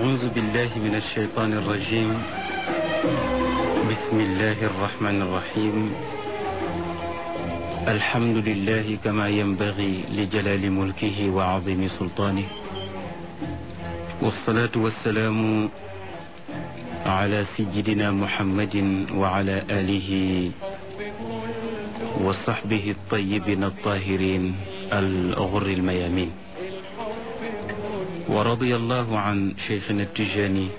أعوذ بالله من الشيطان الرجيم بسم الله الرحمن الرحيم الحمد لله كما ينبغي لجلال ملكه وعظيم سلطانه والصلاة والسلام على سيدنا محمد وعلى آله وصحبه الطيبين الطاهرين الغر الميامين ورضي الله عن شيخنا التجاني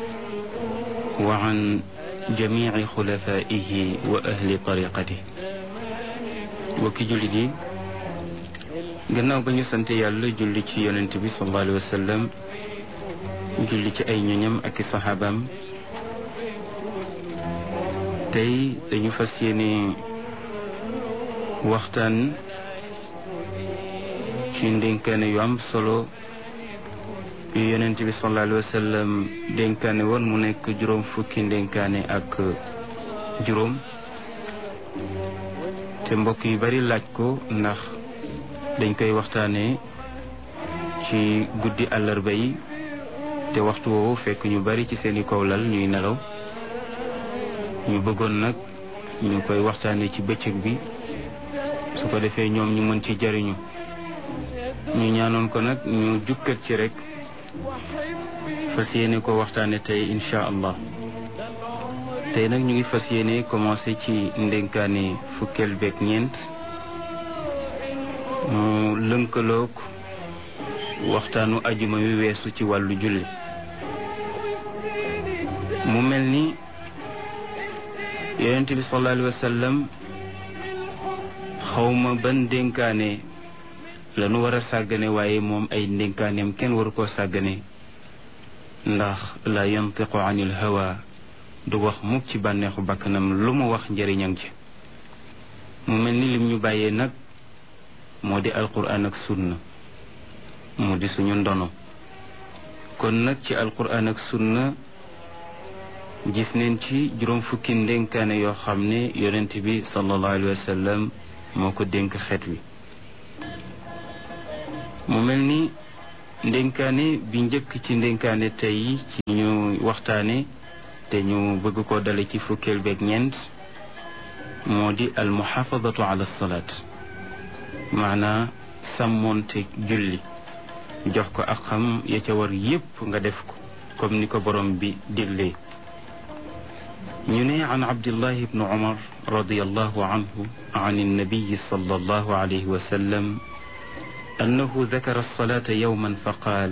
وعن جميع خلفائه وأهل طريقته وكي جلدي gannaaw ba ñu sant yàlla julli ci yonent bi sallallahu alayhi wa sallam julli ci ay ñoñam ak i saxaabaam tey dañu fas yéene waxtaan ci ndénkaane yu am solo yu yonent bi sallallahu alayhi wa sallam dénkaane woon mu nekk juróom fukki ndénkaane ak juróom te mbokk yu bari laaj ko ndax dañ koy waxtaanee ci guddi àllarba yi te waxtu woowu fekk ñu bari ci seeni kaw lal ñuy nelaw ñu bëggoon nag ñu koy waxtaanee ci bëccëg bi su ko defee ñoom ñu mën ci jariñu ñu ñaanoon ko nag ñu jukkat ci rek fas yéene ko waxtaane tey incha allah tey nag ñu ngi fas yéene commencé ci ndénkaane fukkeel beeg ñeent mu lënkaloog waxtaanu ajuma wi weesu ci wàllu julli mu mel ni yonent bi sallallahu alayhi wa sallam xawma ban ndénkaane lanu war a sàggane waaye moom ay ndénkaaneem kenn waru koo sàggane ndax la yantiqu anil hawa du wax mukk ci bànneexu bakkanam lu mu wax njëriñam ci mu mel ni lim ñu bàyyee nag moo di alquran ak sunna mu di suñu ndono kon nag ci alquran ak sunna gis neen ci juróom fukki ndénkaane yoo xam ne yonent bi sallallahu alayhi wa sallam moo ko dénk xeet wi mu mel ni ndénkaane bi njëkk ci ndénkaane tey ci ñu waxtaane te ñu bëgg ko dale ci fukkeel beeg ñeent moo di al muxaafadatu ala salaat maanaa sàmmoonte julli jox ko ak xam ya ca war yépp nga def ko comme ni ko borom bi diglee ñu ne an abdillahi ibnu umar radiallahu anhu an annabiyi sallallahu alayhi wa sallam أنه ذكر الصلاة يوما فقال